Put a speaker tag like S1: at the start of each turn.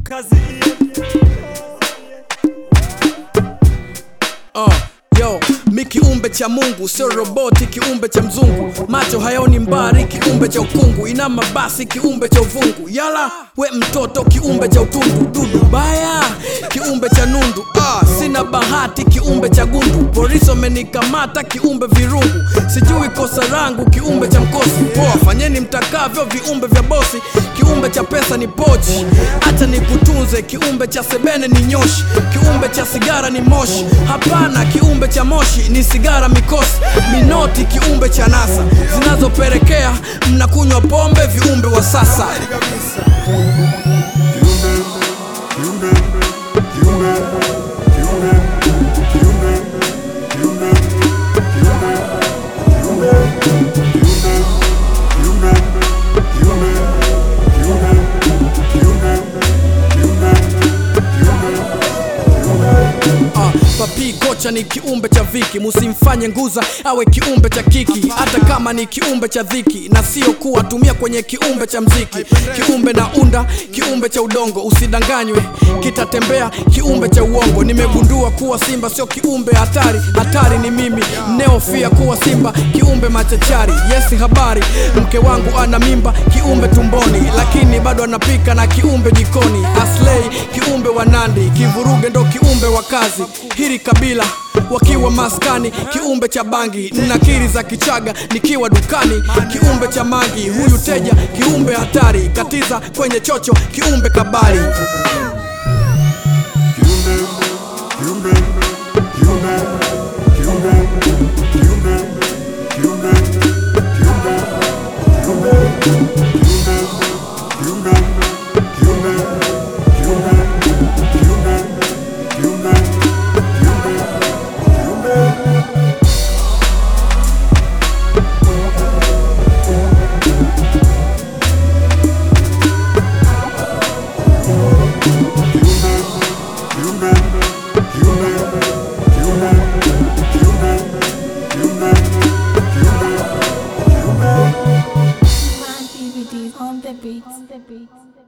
S1: kazi
S2: Uh, yo mi kiumbe cha mungu sio roboti kiumbe cha mzungu macho hayaoni mbari kiumbe cha ukungu ina mabasi kiumbe cha uvungu yala we mtoto kiumbe cha utundu dudu baya kiumbe cha nundu ah, sina bahati kiumbe cha gundu polisi wamenikamata kiumbe virungu sijui kosa rangu kiumbe cha mkosi poa fanyeni mtakavyo viumbe vya bosi kiumbe cha pesa ni pochi hata nikutunze kiumbe cha sebene ni nyoshi kiumbe cha sigara ni moshi hapana kiumbe cha moshi ni sigara mikosi minoti kiumbe cha nasa zinazopelekea mnakunywa pombe viumbe wa sasa Ah, papi kocha ni kiumbe cha viki musimfanye nguza awe kiumbe cha kiki hata kama ni kiumbe cha dhiki na sio kuwa tumia kwenye kiumbe cha mziki kiumbe na unda kiumbe cha udongo usidanganywe kitatembea kiumbe cha uongo nimegundua kuwa simba sio kiumbe hatari hatari ni mimi neofia kuwa simba kiumbe machachari yesi habari mke wangu ana mimba kiumbe tumboni lakini bado anapika na kiumbe jikoni aslei kiumbe wa nandi kivuruge ndo kiumbe wa kazi hili kabila wakiwa maskani kiumbe cha bangi nakiri za kichaga nikiwa dukani kiumbe cha mangi huyu teja kiumbe hatari katiza kwenye chocho kiumbe kabali
S3: DVDs on the beats. On the beats.